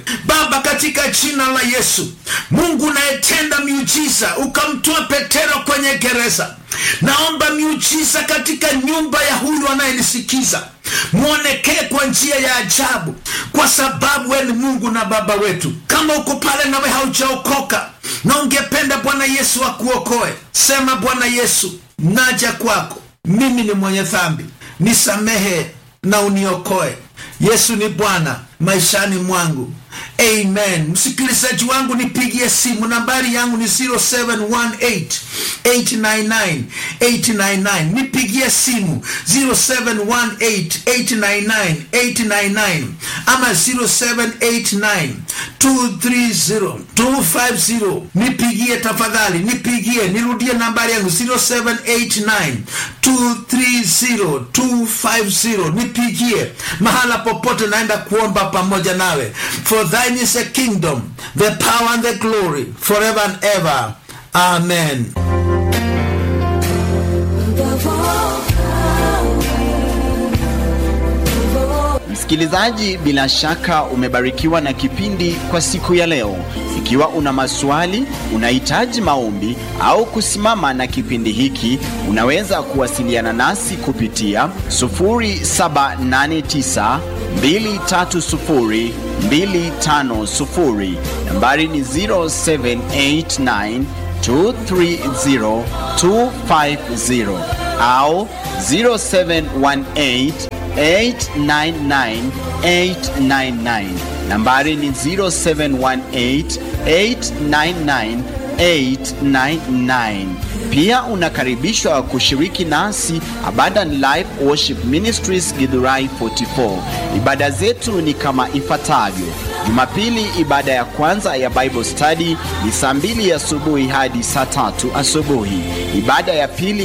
Baba, katika jina la Yesu, Mungu unayetenda miujiza, ukamtoa Petero kwenye gereza, naomba miujiza katika nyumba ya huyu anayenisikiza mwonekee kwa njia ya ajabu, kwa sababu wewe ni Mungu na Baba wetu. Kama uko pale nawe haujaokoka na ungependa Bwana Yesu akuokoe, sema Bwana Yesu, naja kwako, mimi ni mwenye dhambi, nisamehe na uniokoe. Yesu ni Bwana maishani mwangu. Amen. Msikilizaji wangu, nipigie simu, nambari yangu ni 0718 899 899. Nipigie simu 0718 899 899 ama 0789 230 250. Nipigie tafadhali, nipigie, nirudie nambari yangu 0789 230 250. Nipigie mahala popote, naenda kuomba pamoja nawe. For thine is the kingdom, the power and the glory, forever and ever. Amen. Msikilizaji, bila shaka umebarikiwa na kipindi kwa siku ya leo. Ikiwa una maswali, unahitaji maombi au kusimama na kipindi hiki, unaweza kuwasiliana nasi kupitia 0789 230 250. Nambari ni 0789 230 250 au 0718 899 nambari ni 0718899899 pia unakaribishwa kushiriki nasi Abundant Life Worship Ministries Githurai 44 ibada zetu ni kama ifuatavyo Jumapili ibada ya kwanza ya Bible Study ni saa mbili asubuhi hadi saa tatu asubuhi ibada ya pili